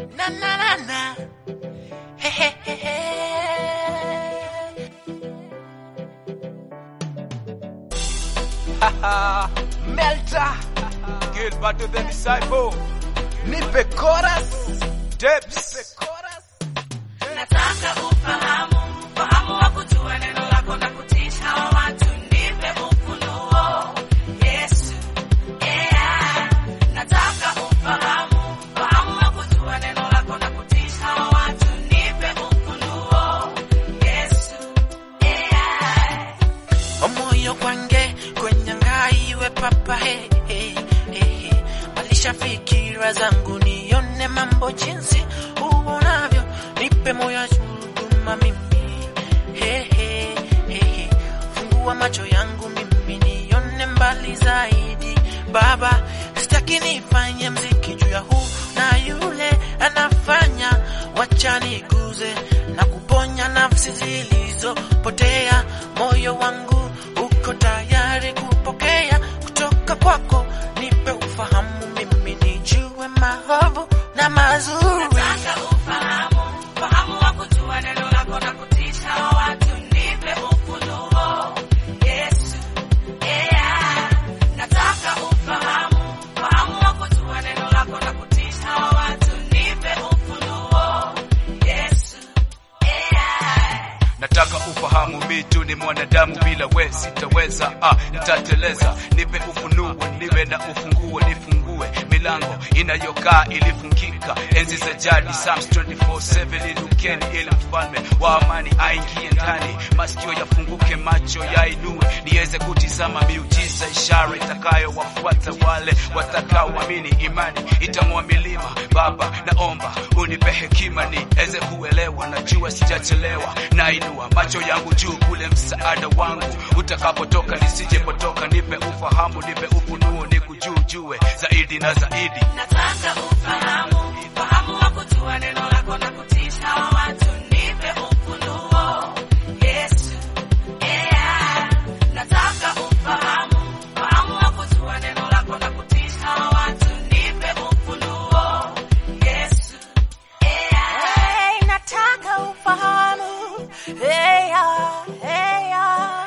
Na na na na. He he he he. Melta Gilbert the disciple. nipe chorus Debs. Nataka ufahamu, ufahamu wa kujua neno lako na kutisha watu, nipe ufunuo. Yesu, yeah. Nataka ufahamu, ufahamu wa kujua neno lako na kutisha watu, nipe ufunuo. Yesu, yeah. Omoyo kwange kwenye ngaiwe papa he, he, he, he. Balisha fikira zangu nione mambo jinsi uonavyo, nipe moyo wa huduma mimi he, he, he, he. Fungua macho yangu mimi nione mbali zaidi Baba, sitaki nifanye mziki juu ya huu na yule anafanya, wacha niguze na kuponya nafsi zilizopotea. Moyo wangu uko tayari kupokea kutoka kwako, nipe ufahamu mimi nijue maovu na mazuri. Nataka ufahamu, ufahamu wa kujua neno lako na kutisha watu, nipe ufunuo. Yesu, yeah. Nataka ufahamu, ufahamu wa kujua neno lako na kutisha watu, nipe ufunuo. Yesu, yeah. Nataka ufahamu mitu ni mwanadamu bila we sitaweza, ah, nitateleza. Nipe ufunuo, niwe na ufunguo, nifungue milango inayokaa ilifungika enzi za jadi. Psalms 24:7 lidukeni ili mfalme wa amani aingie ndani, masikio yafunguke, macho yainue, niweze kutizama miujiza, ishara itakayowafuata wale watakaoamini. Imani itang'oa milima. Baba, naomba unipe hekima niweze kuelewa, najua sijachelewa, nainua macho yangu juu kule msaada wangu utakapotoka, nisijepotoka. Nipe ufahamu, nipe ufunuo, nikujujue zaidi na zaidi. Nataka ufahamu, ufahamu wa kujua neno lako na kutisha watu, nipe ufunuo. Yesu, yeah. Nataka ufahamu, ufahamu wa kujua neno lako na kutisha watu, nipe ufunuo. Yesu, yeah. Hey, nataka ufahamu hey, ah, hey, ah.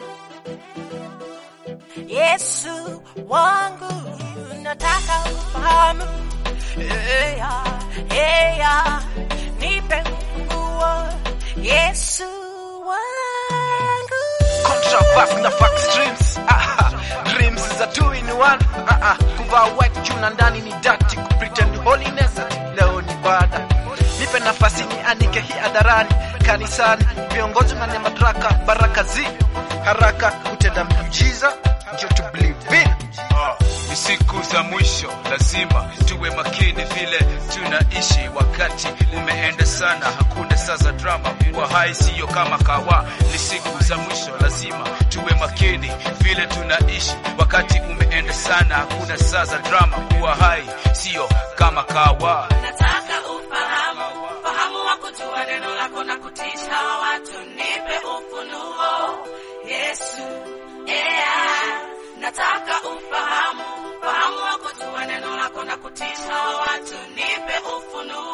Yesu wangu nataka ufahamu hey, ah, hey, ah. nipe nguo Yesu wangu Contraverse na fact streams ah, dreams za two in one ah, ah, kuvaa white juu na ndani ni dirty ku pretend holiness ati leo ni bada nipe nafasi ni anike hii hadharani kanisani viongozi na madaraka baraka zi haraka kutenda miujiza ndio to believe in Ah, ni siku za mwisho, lazima tuwe makini vile tunaishi. Wakati umeenda sana, hakuna saa za drama. Kuwa hai siyo kama kawa, ni siku za mwisho, lazima tuwe makini vile tunaishi. Wakati umeenda sana, hakuna saa za drama. Kuwa hai siyo kama kawa. Nataka ufahamu, ufahamu wa kujua neno lako na kutisha watu, nipe ufunuo. Yesu, yeah. Nataka ufahamu, ufahamu wa kujua neno lako na kutisha watu, nipe ufunuo.